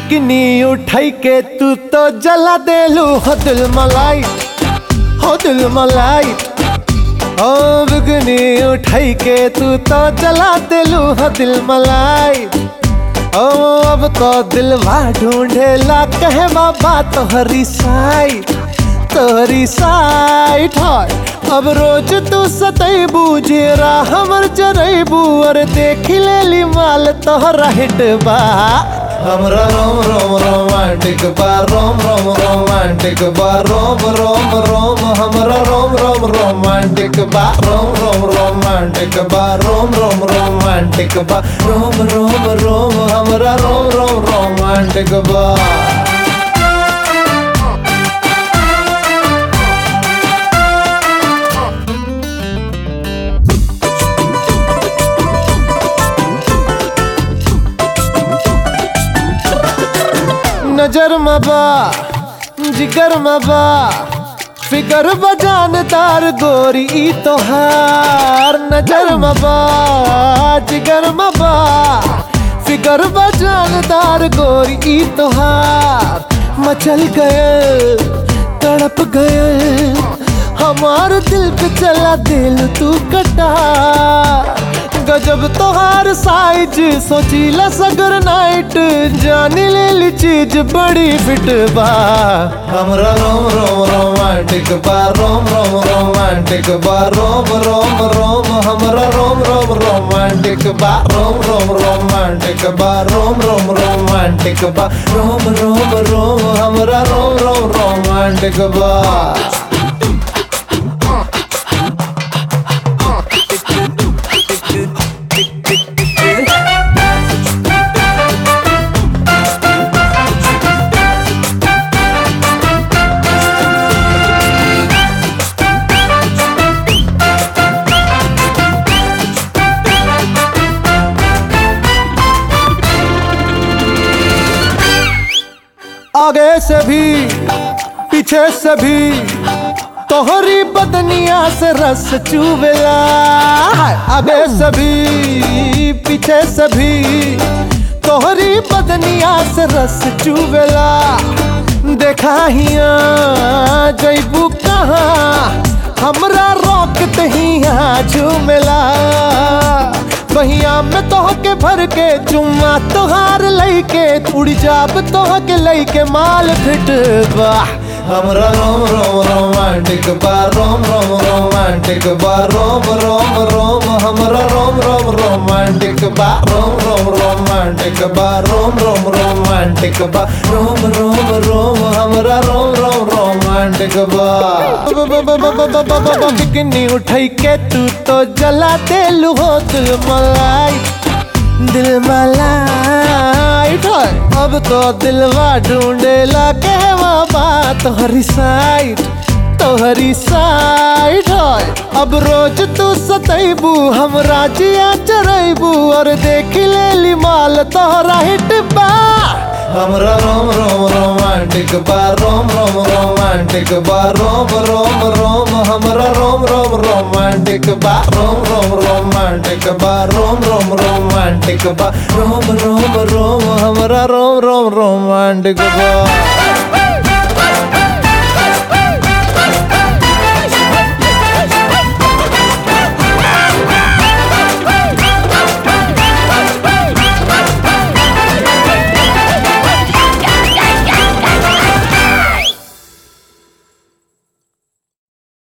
Bikini उठाई के तू तो जला देलू हो दिल मलाई हो दिल मलाई ओ बिकनी उठाई के तू तो जला देलू हो दिल मलाई ओ अब तो दिलवा ढूंढेला कहे बाबा तोहरी साई तोहरी साइट है अब रोज तू सतैबू जेरा हमर जरैबू और देख लेली माल तोहरा हिट बा हमरा रोम रोम रोमांटिक बा रोम रोम रोमांटिक बा रोम रोम रोम हमरा रोम रोम रोमांटिक बा रोम रोम रोमांटिक बा रोम रोम रोमांटिक बा रोम रोम रोम हमरा रोम रोम रोमांटिक बा नजर मबा जिगर मबा फिकर बजानदार गोरी ई तोहार नजर मबा जिगर मबा फिकर बजानदार गोरी ई तोहार मचल गए तड़प गए हमार दिल पे चला दिल तू कटा गजब तोहार साइज सोचीला सगर नाइट जानी ले ली चीज बड़ी फिट बा हमरा रोम रोम रोमांटिक बा रोम रोम रोमांटिक बा रोम रोम रोम हमरा रोम रोम रोमांटिक बा रोम रोम रोमांटिक बा रोम रोम रोमांटिक बा रोम रोम रोम हमरा रोम रोम रोमांटिक बा आगे से भी पीछे से भी तोहरी बदनिया से रस चुवेला आगे से भी पीछे से भी तोहरी बदनिया से रस चुवेला देखा हिया जैबू कहाँ हमरा रोक हिया झूमेला बहिया में तोह के भर के चुम्मा तोहार लैके उड़ जाब तोह के लैके माल फिट बा हमरा रोम रोम रोमांटिक बा रोम रोम रोमांटिक बा रोम रोम रोम हमरा रोम रोम रोमांटिक बा रोम रोम रोमांटिक बा रोम रोम रोमांटिक बा रोम रोम रोम हमरा रोम रोम रोमांटिक बा बिकनी उठाई के तू तो जला देलू हो दिल मलाई दिल मलाई ढोय। अब तो दिलवा ढूंढेला कहवा बात तोहरी साइड तोहरी साइड होय अब रोज तू सतैबू हम राजिया चरैबू और देख लेली माल तोहरा हिट बा हमरा रोम रोम रोमांटिक बा रोम रोम रोमांटिक बा रोम रोम रोम हमरा रोम रोम रोमांटिक बा रोम रोम रोमांटिक बा रोम रोम रोमांटिक बा रोम रोम रोम हमरा रोम रोम रोमांटिक बा